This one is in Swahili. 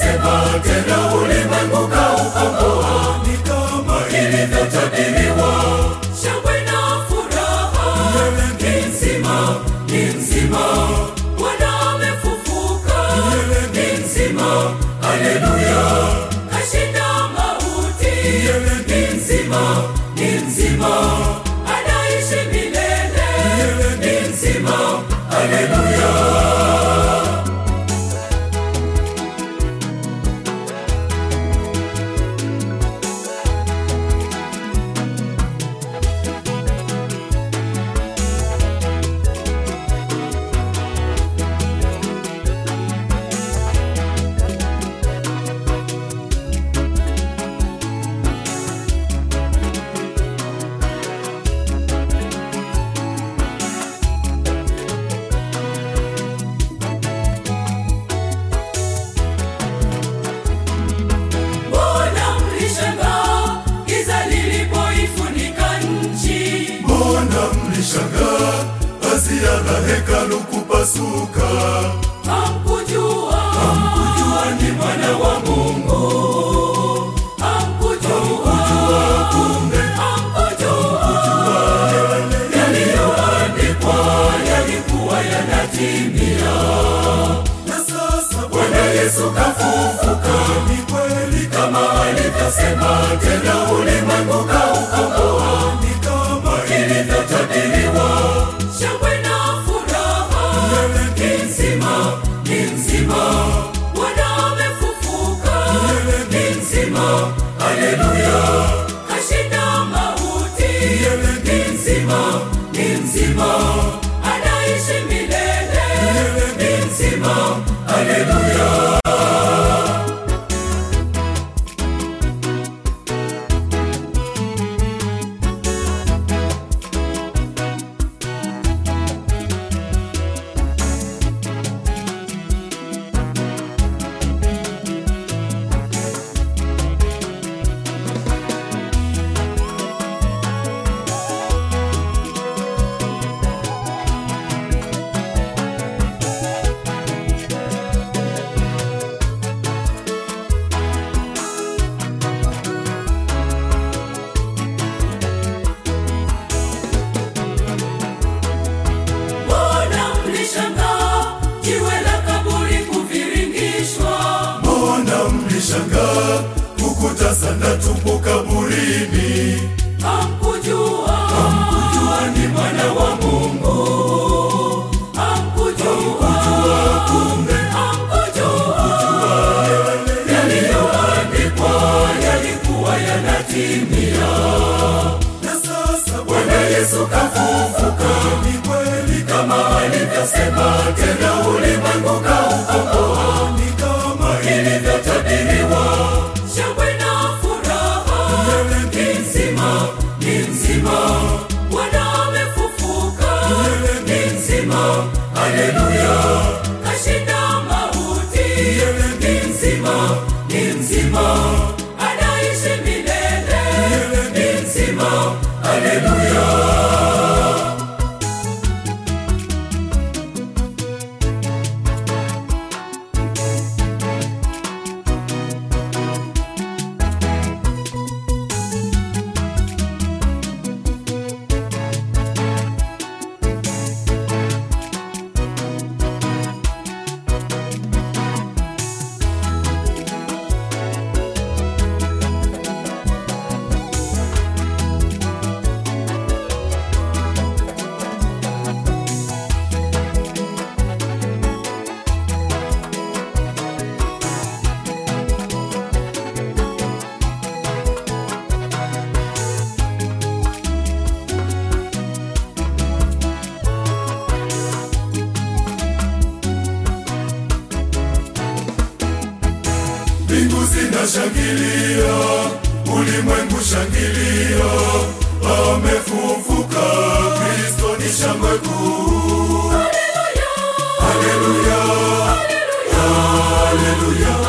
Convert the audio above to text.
alivyosema, tena ulimwengu kaukomboa, ni kama ilivyotabiriwa. Shangwe na furaha, ni nzima, ni nzima, Bwana amefufuka, ni nzima, haleluya, kashinda mauti, ni nzima, ni nzima, anaishi milele, ni nzima, haleluya. Mbona mlishangaa giza lilipoifunika nchi? Mbona mlishangaa pazia la hekalu kupasuka? Hamkujua, hamkujua ni mwana wa Mungu. Hamkujua, kumbe hamkujua yaliyoandikwa yalikuwa yanatimia. Na sasa Bwana Yesu kafufuka, ni kweli kama alivyosema, tena ulimwengu kaukomboa, ni kama ilivyotabiriwa. Shangwe na furaha, ni nzima, ni nzima, Bwana amefufuka, ni nzima, haleluya, kashinda mauti, ni nzima, ni nzima, anaishi milele, ni nzima, haleluya. Mbona mlishangaa jiwe la kaburi kuviringishwa? Mbona mlishangaa kukuta sana tupu kaburini? Hamkujua, hamkujua ni mwana wa Mungu. Hamkujua, kumbe hamkujua yaliyoandikwa yalikuwa yanatimia. Na sasa Bwana Yesu kafufuka, ni kweli kama alivyosema, tena ulimwengu kaukomboa, ni kama ilivyotabiriwa. Shangwe na furaha, ni nzima, ni nzima, Bwana amefufuka, ni nzima, haleluya, kashinda mauti, ni nzima, ni nzima, anaishi milele, ni nzima, haleluya. mbingu zinashangilia, ulimwengu shangilia, amefufuka Kristo ni shangwe kuu. Haleluya, haleluya,